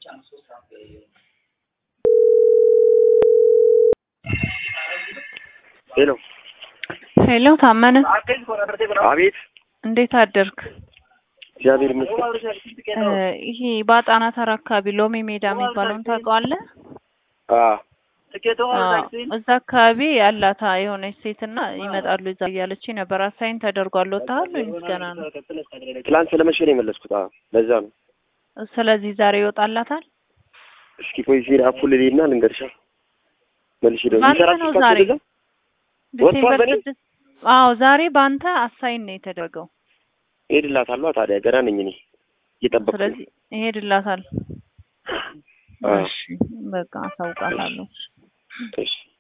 ሄሎ ሄሎ ታመነ፣ አቤት። እንዴት አደርክ? እግዚአብሔር ይመስገን። እ ይሄ በአጣና ተራ አካባቢ ሎሚ ሜዳ የሚባለውን ታውቀዋለህ? አ አዎ፣ እዛ አካባቢ ያላታ የሆነች ሴትና ይመጣሉ እዛ እያለች ነበር። አሳይን ተደርጓል። ወጥተሃል ወይስ ገና ነው? ትላንት ስለመሸ ነው የመለስኩት። አዎ ለዛ ነው። ስለዚህ ዛሬ ይወጣላታል። እስኪ ቆይ ዜና አፉልሌና ልንገርሻ መልሽ ደግሞ ማን ይሰራ ነው ዛሬ? ዲሴምበር ወጥቷል በኔ? ስድስት አዎ ዛሬ በአንተ አሳይን ነው የተደረገው። ሄድላታለሁ። ታዲያ ገና ነኝ እኔ እየጠበቅኩ ነው። ስለዚህ ይሄድላታል። አዎ። እሺ በቃ አሳውቃታለሁ። እሺ